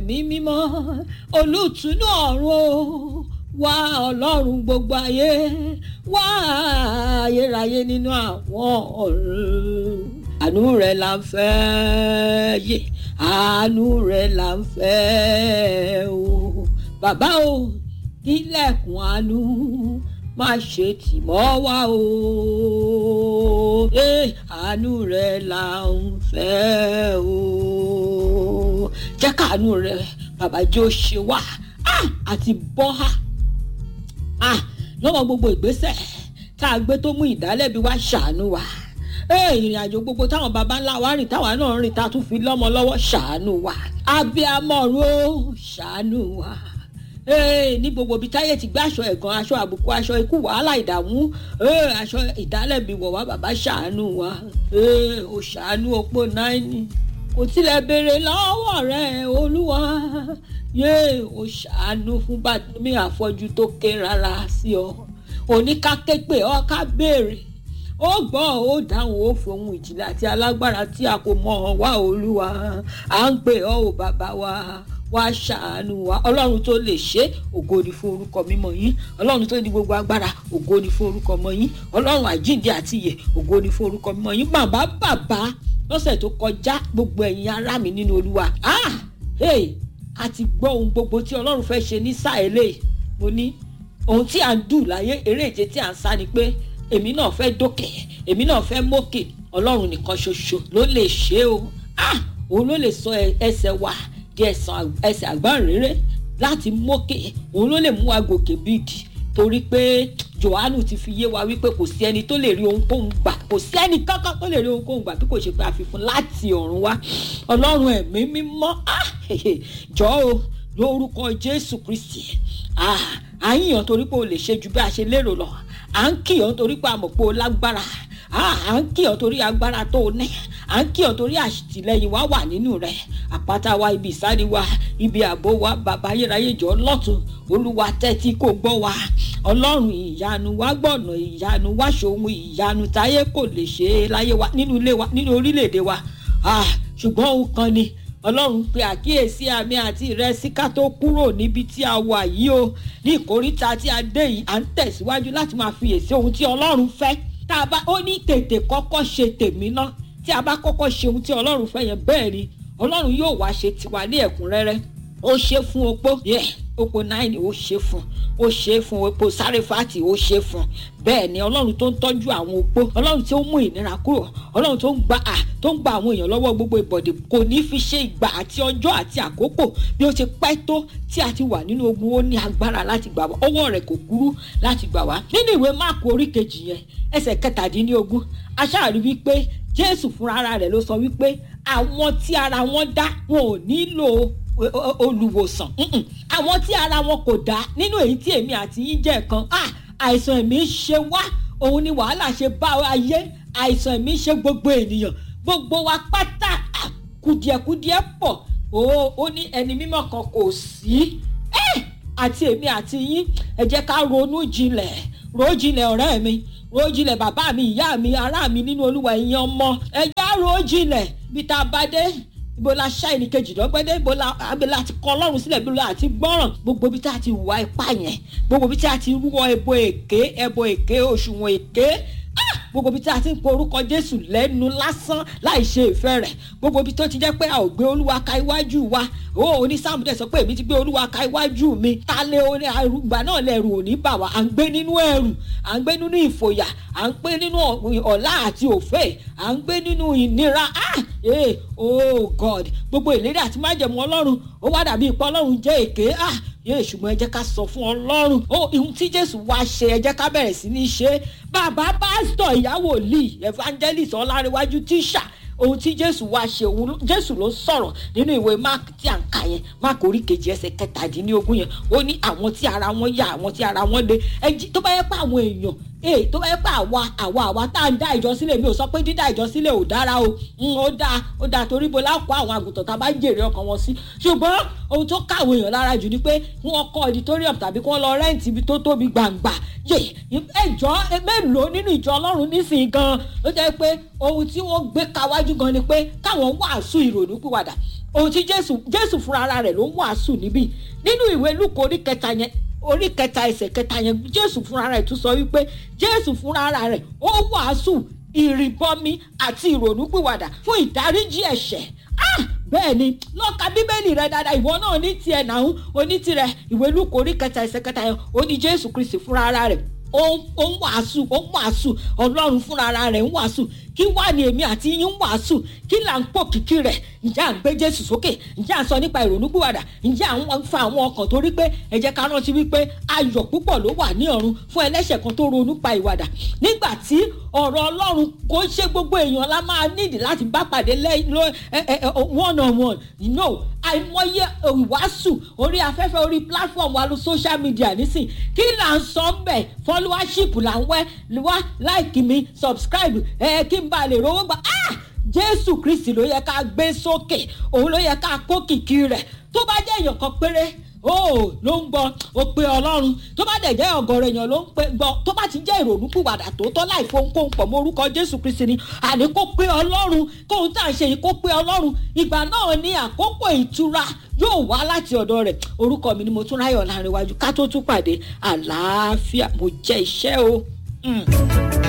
ẹ̀mí mímọ́ olùtúnú ọ̀run wá ọlọ́run gbogbo ayé wá ayérayé nínú àwọn ọ̀run àánú rẹ̀ là ń fẹ́ yé àánú rẹ̀ là ń fẹ́ o bàbá o kílẹ̀kùn àánú má ṣe tì mọ́ wá o àánú rẹ̀ là ń fẹ́ o jẹ́ káàánú rẹ̀ bàbá jẹ́ ó ṣe wá àti bọ́ ha lọ́wọ́ gbogbo ìgbésẹ̀ tá a gbé tó mú ìdálẹ́bi wá ṣàánú wa ìrìn àjò gbogbo táwọn baba ńlá wa rìn táwa náà rìn tá a tún fi lọ́mọ lọ́wọ́ ṣàánú wa abiyamọ̀ró ṣàánú wa ní gbogbo ibi táyé ti gbé aṣọ ẹ̀gàn aṣọ àbùkù aṣọ ikú wàhálà ìdààmú aṣọ ìdálẹ́bi wọ̀ wá bàbá ṣàánú wa ó ṣàánú opó náírà kò tilẹ̀ béèrè lọ́wọ́ rẹ̀ olúwa yé o ṣàánú fún bàtúmí àfọ́jú tó ké rárá sí ọ oníkáképe ọ ká béèrè ó gbọ́ ó dáhùn ó fohùn ìjìnlẹ̀ àti alágbára tí a kò mọ̀ ọ́ wá olúwa à ń pè ọ́ ò bàbá wa wá ṣàánú wa ọlọ́run tó lè ṣe ògo ni fún orúkọ mímọ́ yín ọlọ́run tó ní gbogbo agbára ògo ni fún orúkọ mọ́ yín ọlọ́run àjíǹde àti ìyè ògo ni fún orúkọ mímọ́ yín bàbá bàbá lọ́sẹ̀ tó kọjá gbogbo ẹ̀yin ará mi nínú olúwa ah hey a ti gbọ́ ohun gbogbo tí ọlọ́run fẹ́ ṣe ní sáà eléyìí mo ní ohun tí à ń dù láyé eré ìje tí à ń sá ni pé èmi náà fẹ́ dókè èmi náà fẹ́ mókè ọlọ́run nìkan ṣoṣo ló lè ṣe o ah òun ló lè sọ ẹsẹ̀ wa di ẹsẹ̀ àgbọ̀nrere láti mókè òun ló lè mú wa gòkè bíìdì torí pé johannu ti fi yé wa wípé kò sí ẹni tó lè rí ohunkóhun gbà kò sí ẹni kankan tó lè rí ohunkóhun gbà bí kò ṣe pé àfihàn láti ọ̀run wá ọlọ́run ẹ̀mí mímọ́ jọ o lórúkọ jésù kristi à ń yàn torí pé o lè ṣe ju bí a ṣe lérò lọ à ń kìyàn torí pé a mọ̀ pé o lágbára à ń kìyàn torí agbára tó o ní à ń kìyàn torí àtìlẹyìn wa wà nínú rẹ àpáta wa ibi ìsádi wa ibi ààbò wa bàbá ayérayé jọ lọ́tún olúwa tẹ́tí kò gbọ́ wa ọlọ́run ìyanu wa gbọ̀nà ìyanu wa ṣòun ìyanu táyé kò lè ṣe é láyé wa nínú ilé wa nínú orílẹ̀-èdè wa ṣùgbọ́n òun kan ni ọlọ́run pe àkíyèsí àmì àti ìrẹsì ká tó kúrò níbi tí a wà yìí o ní ìkóríta tí a dé yìí à ń tẹ̀síwájú láti máa fiyèsí ohun tí ọlọ́run fẹ́ tá a bá ó ní tètè kọ́kọ́ ṣe tèmi ná tí a bá kọ́kọ́ ṣe ohun tí ọlọ́run fẹ́ yẹn bẹ́ẹ̀ ni ọlọ́run yóò wá ṣe tiwa ní ẹ̀kúnrẹ́rẹ́ ó ṣe fún opó yeah opó náírà ó ṣe fún ó ṣe fún opó sáréfàtì ó ṣe fún bẹ́ẹ̀ ni ọlọ́run tó ń tọ́jú àwọn opó ọlọ́run tó ń mú ìnira kúrò ọlọ́run tó ń gba à tó ń gba àwọn èèyàn lọ́wọ́ gbogbo ìbọ̀dẹ̀ kò ní fi ṣe ìgbà àti ọjọ́ àti àkókò bí ó ti pẹ́ tó tí a ti wà nínú ogun ó ní agbára láti gbà wá ọwọ́ rẹ̀ kò kúrú láti gbà wá nínú ìwé máàkù orí kejì yẹn ẹsẹ̀ kẹtàdínlógún aṣáàrí wípé jésù fúnra rẹ̀ ló sọ wípé àwọn tí ara wọn dá wọn ò nílò olùwòsàn àwọn tí ara wọn kò dá nínú èyí tí èmi àti yín jẹ́ kan àìsàn ẹ̀mí ṣe wá òun ni wàhálà ṣe bá ayé àìsàn ẹ̀mí ṣe gbogbo ènìyàn gbogbo wa pátá kùdìẹ̀kùdìẹ̀ pọ̀ ó ní ẹni mímọ́ kan kò sí àti èmi àti yín ẹ jẹ́ ká ronú jinlẹ̀ ro jinlẹ̀ ọ̀rẹ́ mi ro jinlẹ̀ bàbá mi ìyá mi ará mi nínú olúwa ìyẹn ọmọ ẹ já ro jinlẹ̀ bí tá a bá dé ibo la ṣá ẹnì kejì lọ́gbẹ́dẹ́ ibo la abẹ́lẹ́ àti kọ́ ọlọ́run sílẹ̀ ibo la àti gbọ́ràn gbogbo ibi tí a ti wà ipá yẹn gbogbo ibi tí a ti rúwọ́ ẹbọ èké ẹbọ èké òṣùwọ̀n èké gbogbo ibi tí a ti ń pe orúkọ jésù lẹ́nu lásán láì ṣe ìfẹ́ rẹ̀ gbogbo ibi tó ti jẹ́ pé a ò gbé olúwa ka iwájú wa ó oní sáàmù dẹ̀ sọ pé èmi ti gbé olúwa ka iwájú mi ta lé oní àrùgbà náà lẹ̀rù òní bà wá à ń gbé nínú ẹ̀rù à ń gbé nínú ìfòyà à ń gbé nínú ọ̀la àti òfè à ń gbé nínú ìnira ah eh oh god gbogbo ìlérí àti májẹ̀mú ọlọ́run ó wá dàbí ipò ọlọ́run jẹ́ èké ah yéè ṣùgbọ́n ẹ jẹ́ ká sọ fún ọlọ́run ó ihun tí jésù wá ṣe ẹ jẹ́ ká bẹ̀rẹ̀ sí ní ṣe bàbá pásítọ̀ ìyàwó lee evangelist ọlárẹ̀wájú tíṣà ohun tí jésù wá ṣe òun jésù ló sọ̀rọ̀ nínú ìwé mark tí à ń kà yẹn mark orí kejì ẹsẹ̀ kẹtàdínlógún yẹn ó ní àwọn tí ara wọn yá àwọn tí ara wọn le ẹjí tó bá yẹ pé àwọn èèyàn ee tó bá yẹ pé àwa àwa àwa tá à ń dá ìjọ sílẹ̀ mi ò sọ pé dídá ìjọ sílẹ̀ ò dára o ó dáa ó dáa torí bo lápò àwọn àgùntàn tá a bá jèrè ọkàn wọn sí ṣùgbọ́n ohun tó káwọn èèyàn lára jù ni pé wọ́n kọ́ auditorium tàbí kí wọ́n lọ rẹ́ǹtì ibi tó tóbi gbàǹgbà yé ẹjọ́ mélòó nínú ìjọ ọlọ́run nísìnyí gan ló jẹ́ pé ohun tí wọ́n gbé kawájú gan ni pé káwọn wàásù ìrònú pìwàdà ohun tí jésù jésù fúnra ara rẹ̀ ló ń wàásù níbí nínú ìwé lúkọ orí kẹta yẹn orí kẹta ẹsẹ̀ kẹta yẹn jésù fúnra rẹ̀ tún sọ wípé jésù fúnra ara rẹ̀ ó wàásù ìrìbọmi àti ìrònúpìwàdà fún ìdáríjì ẹ̀ṣẹ̀ ah bẹ́ẹ̀ ni lọ́ka bíbélì rẹ dáadáa ìwọ náà ní tiẹ̀ náà oní tirẹ̀ ìwé lúkọ orí kẹta ẹsẹ̀ kẹta yẹn ó ní jésù kristi fúnra ara rẹ̀ ó ń wàásù ó ń wàásù ọlọ́run fúnra ara rẹ̀ ń wàásù kí wà ní èmi àti yín ń wàásù kí là ń pò kìkì rẹ̀ ǹjẹ́ à ń gbé jésù sókè ǹjẹ́ à ń sọ nípa ìrònúpìwàdà ǹjẹ́ à ń fa àwọn ọkàn torí pé ẹ jẹ́ ká rántí wípé ayọ̀ púpọ̀ ló wà ní ọ̀run fún ẹlẹ́ṣẹ̀ kan tó ronú pa ìwàdà nígbà tí ọ̀rọ̀ ọlọ́run kò ṣe gbogbo èèyàn la máa nídìí láti bá pàdé one on one you know àìmọye ìwàásù orí afẹ́fẹ́ orí platform wa ló social media nísìn kí là ń sọ ń bẹ̀ followership là ń wẹ́ wá like mi subscribe ẹ kí n bá lè rówó gbà ah jésù kristi ló yẹ ká gbé sókè òun ló yẹ ká kó kìkì rẹ̀ tó bá jẹ́ èèyàn kan péré ó ló ń gbọ́ ó pe ọlọ́run tó bá dẹ̀ jẹ́ ọ̀gọ̀rọ̀ èèyàn ló ń pe gbọ́ tó bá ti jẹ́ ìrònúpìwàdà tòótọ́ láì fohunkóhun pọ̀ mọ́ orúkọ jésù kristi ni àní kó pe ọlọ́run kóhun tá à ń ṣe yìí kó pe ọlọ́run ìgbà náà ní àkókò ìtura yóò wá láti ọ̀dọ̀ rẹ̀ orúkọ mi ni mo tún ráyọ̀ láàrin iwájú ká tó tún pàdé àlàáfíà mo jẹ́ iṣẹ́ o. Mm.